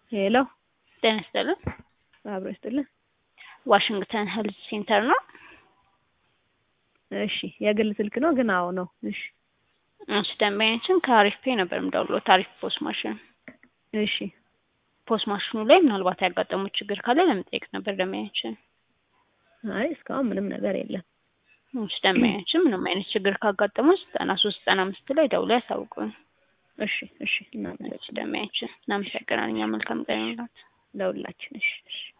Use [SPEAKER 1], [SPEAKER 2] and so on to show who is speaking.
[SPEAKER 1] ሄሎ
[SPEAKER 2] ጤና ይስጥልን።
[SPEAKER 1] አብሮ ይስጥልን።
[SPEAKER 2] ዋሽንግተን ሄልዝ ሴንተር ነው።
[SPEAKER 1] እሺ የግል ስልክ ነው ግን አዎ ነው። እሺ
[SPEAKER 2] እሺ ደንበኛችን ከአሪፍ ፔ ነበር የምደውለው ታሪፍ ፖስት ማሽን
[SPEAKER 1] እሺ
[SPEAKER 2] ፖስት ማሽኑ ላይ ምናልባት ያጋጠሙት ችግር ካለ ለመጠየቅ ነበር ደንበኛችን።
[SPEAKER 1] አይ እስካሁን ምንም ነገር የለም።
[SPEAKER 2] እሺ ደንበኛችን ምንም አይነት ችግር ካጋጠመው ዘጠና ሶስት ዘጠና አምስት ላይ ደውለው ያሳውቁን።
[SPEAKER 1] እሺ እሺ
[SPEAKER 2] እሺ
[SPEAKER 1] እናመሰግናለን
[SPEAKER 2] ደንበኛችን እናመሰግናለን። እኛ መልካም ቀን ይሁንላችሁ።
[SPEAKER 1] ለሁላችን። እሺ እሺ